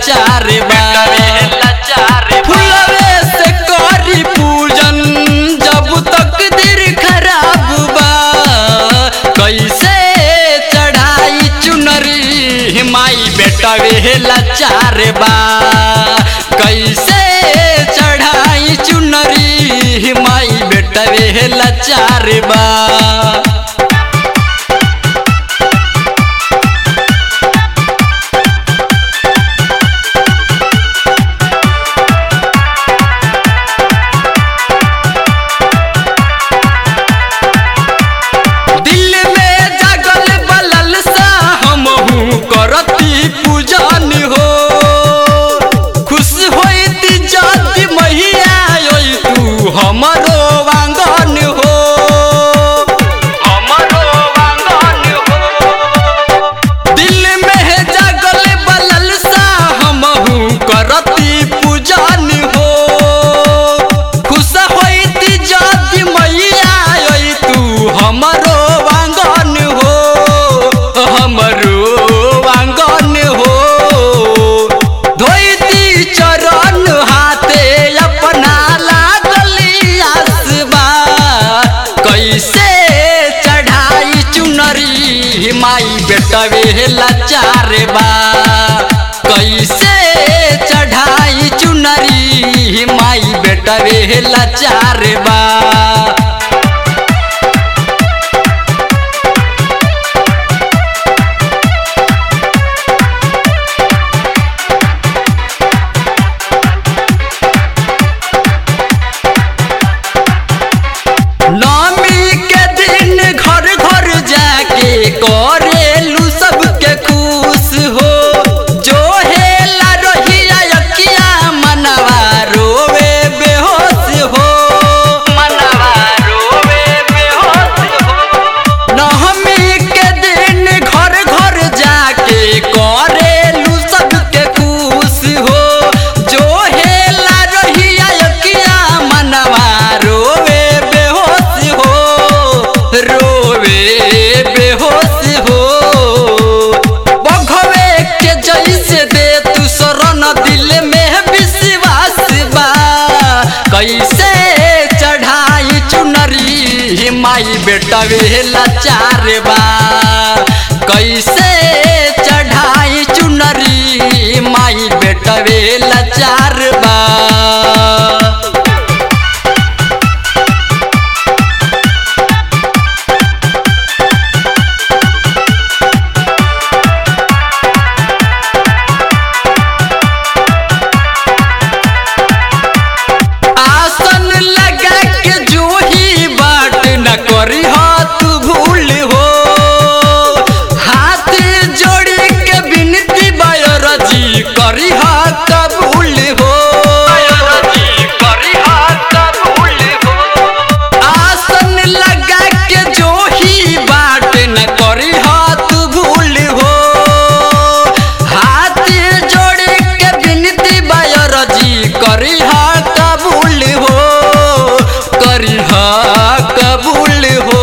लाचार बा फुलवे से करी पूजन जब तक दिल खराब बा कैसे चढ़ाई चुनरी माई बेटा वे लाचार बा कैसे चढ़ाई चुनरी माई बेटा वे लाचार बा दिल में जागल बलल सा हमहू करती पूजन हो खुश होती जाति मैया ओई तू हमरो वांगन हो हमरो वांगन हो दिल में जागल बलल सा हमहू करती पूजन हो खुश होती जाति मैया ओई तू हमरो वांगन हो हमरो वांगन हो धोती चरण हाथे अपना लागली आसबा कैसे चढ़ाई चुनरी माई बेटा वे लाचार बा कैसे चढ़ाई चुनरी माई बेटा वे लाचार बा नवमी के दिन घर घर जाके करेलू सबके खुश हो जो हेला रहिया यकिया मनवा रोवे बेहोश हो मनवा रोवे बेहोश हो नवमी के दिन घर घर जाके करेलू सबके खुश हो जो हेला रहिया यकिया मनवा रोवे बेहोश हो रोवे बेहोश हो बघवे के जैसे दे तू शरण दिल में विश्वास बा कैसे चढ़ाई चुनरी माई बेटा वे लाचार बा कैसे चढ़ाई चुनरी माई बेटा वे लाचार बा आसन लगा के जो ही बाट न करी हाथ भूल हो हाथ जोड़ी के बिनती बयरजी करी हाथ कबूल हो आसन लगा के जो ही बाट न करी हाथ भूल हो हाथ जोड़ के बिनती बयरजी करी हा कबूल हो करी हा कबूल हो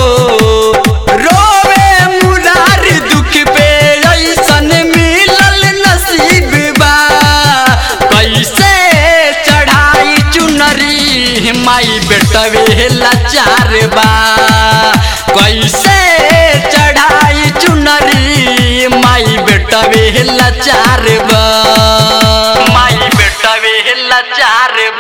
रोवे मुरार दुख पे ऐसन मिलल नसीब बा कैसे चढ़ाई चुनरी माई बेटा वे लाचार बा कैसे चढ़ाई चुनरी माई बेटा वे लाचार बा माई बेटा वे लाचार